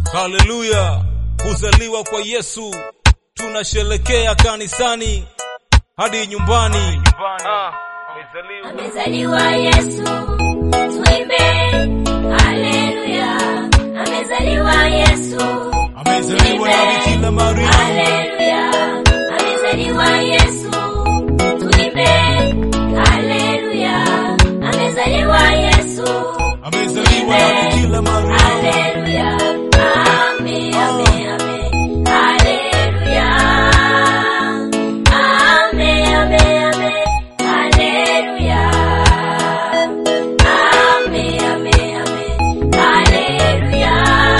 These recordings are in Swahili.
Haleluya, kuzaliwa kwa Yesu tunasherekea kanisani hadi nyumbani. Amezaliwa Yesu, tuimbe haleluya. Amezaliwa Yesu, Amezaliwa na Bikira Maria, haleluya. Amezaliwa Yesu, tuimbe haleluya. Amezaliwa Yesu, amezaliwa na Bikira Maria. haleluya. Ame, ame, ame, haleluya. Ame, ame, ame, haleluya. Ame, ame, ame, haleluya.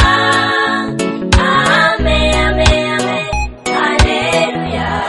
Ame, ame, ame, haleluya.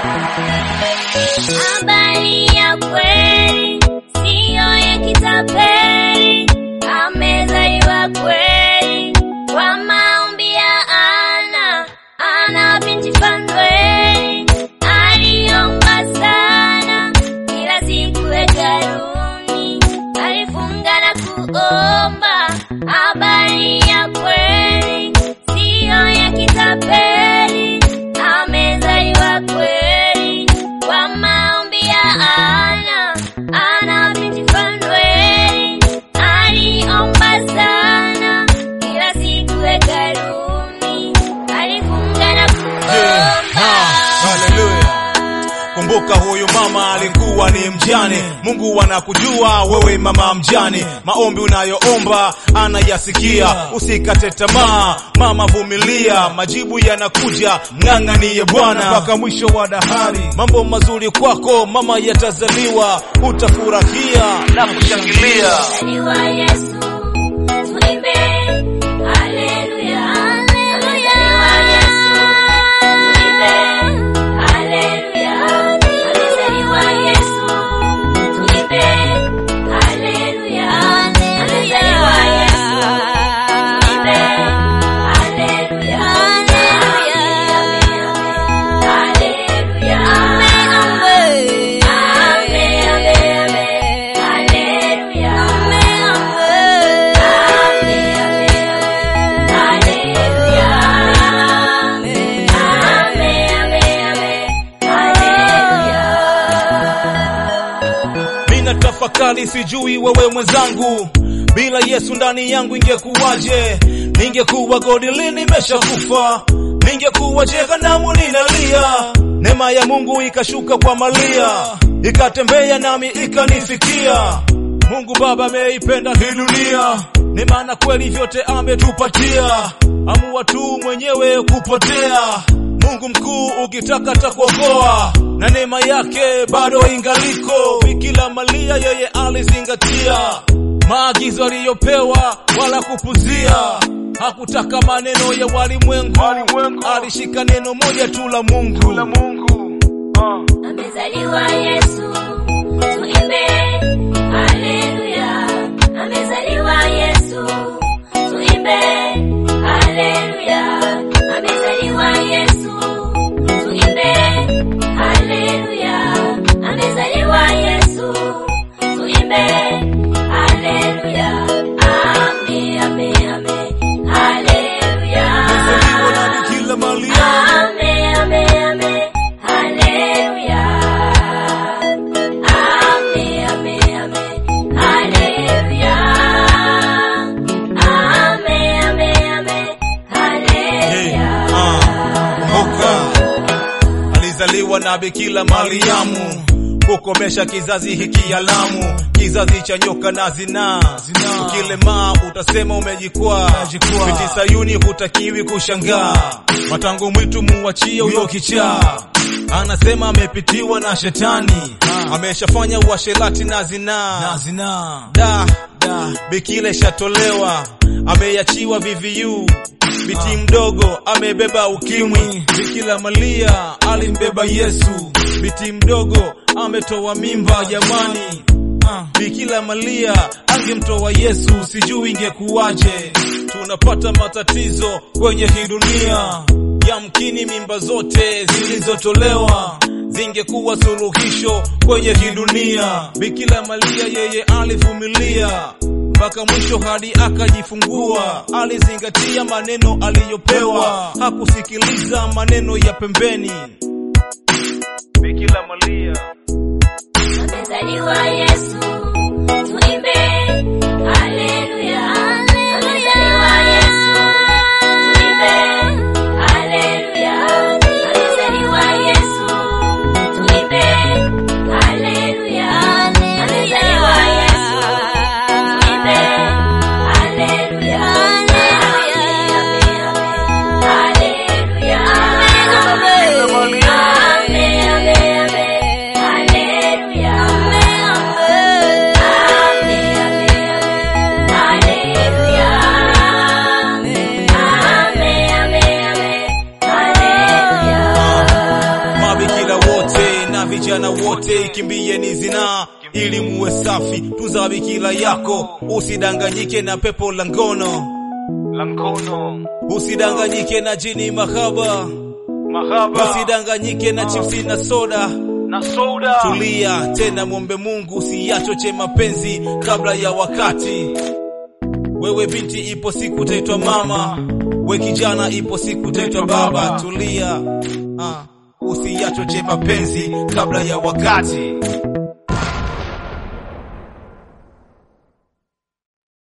Habari ya kweli siyo ya kitapeli, amezaliwa kweli kwa maombi ya Ana. Ana binti Fanueli aliomba sana, kila siku hekaluni alifunga na kuomba. Habari ya kweli siyo ya kitapeli, amezaliwa kweli kwa maombi ya Ana. Ana binti Fanueli aliomba sana, kila siku hekaluni alifunga na Yeah, ha, haleluya. Kumbuka huyu mama alikuwa ni mjane. Mungu anakujua wewe mama mjane, maombi unayoomba anayasikia. Usikate tamaa mama, vumilia, majibu yanakuja. Mng'ang'anie Bwana mpaka mwisho wa dahari. Mambo mazuri kwako mama yatazaliwa, utafurahia na kushangilia. Amezaliwa Yesu, tuimbe haleluya. Amezaliwa Yesu, tuimbe haleluya. Amezaliwa Yesu, tuimbe haleluya. Amezaliwa Yesu, tuimbe haleluya. Haleluya. Ame, ame, ame, haleluya. Mina tafakari, sijui wewe mwenzangu, bila Yesu ndani yangu ingekuwaje? Ningekuwa godili nimeshakufa, ningekuwa jehanamu ninalia. Neema ya Mungu ikashuka kwa Maria, ikatembea nami ikanifikia. Mungu Baba ameipenda hii dunia, ni maana kweli vyote ametupatia. Amua tu mwenyewe kupotea. Mungu mkuu ukitaka takuokoa, na neema yake bado ingaliko. Bikira Maria yeye alizingatia maagizo aliyopewa, wala kupuzia. Hakutaka maneno ya walimwengu, alishika neno moja tu la Mungu. Amezaliwa Yesu, tuimbe haleluya. Amezaliwa Yesu, tuimbe haleluya. Amezaliwa Yesu, tuimbe haleluya. Amezaliwa Yesu, tuimbe haleluya. Ame, ame, ame, haleluya. Amezaliwa na Bikira Maria. Ame, ame, ame, haleluya. Ame, ame, ame, haleluya. Ame, ame, ame, haleluya. Kumbuka alizaliwa na Bikira Mariamu kukomesha kizazi hiki alamu, kizazi cha nyoka na zinaa. Ukilemaa utasema umejikwaa, binti Sayuni hutakiwi kushangaa. Matango mwitu muwachie huyo kichaa, anasema amepitiwa na shetani, ameshafanya uasherati na zinaa. Da, da, Bikira ishatolewa, ameachiwa VVU Biti mdogo amebeba ukimwi. Bikira Maria alimbeba Yesu. Biti mdogo ametoa mimba jamani. Bikira Maria angemtoa Yesu, sijui ingekuwaje. tunapata matatizo kwenye hii dunia. Yamkini mimba zote zilizotolewa zingekuwa suluhisho kwenye hii dunia. Bikira Maria yeye alivumilia mpaka mwisho hadi akajifungua. Alizingatia maneno aliyopewa, hakusikiliza maneno ya pembeni. Bikira Maria Amezaliwa Yesu, tuimbe haleluya. Amezaliwa Yesu, tuimbe haleluya. Amezaliwa Yesu, tuimbe haleluya. Amezaliwa Yesu, tuimbe haleluya. Haleluya. Ame, ame, ame. Haleluya. Mabikira wote na vijana wote kimbieni zinaa ili muwe safi. Tunza bikira yako, usidanganyike na pepo la ngono, usidanganyike na jini mahaba, usidanganyike na chipsi na soda. Tulia tena, mwombe Mungu usiyachoche mapenzi kabla ya wakati. Wewe binti, ipo siku utaitwa mama, we kijana, ipo siku utaitwa baba. Tulia, ah, usiyachoche mapenzi kabla ya wakati.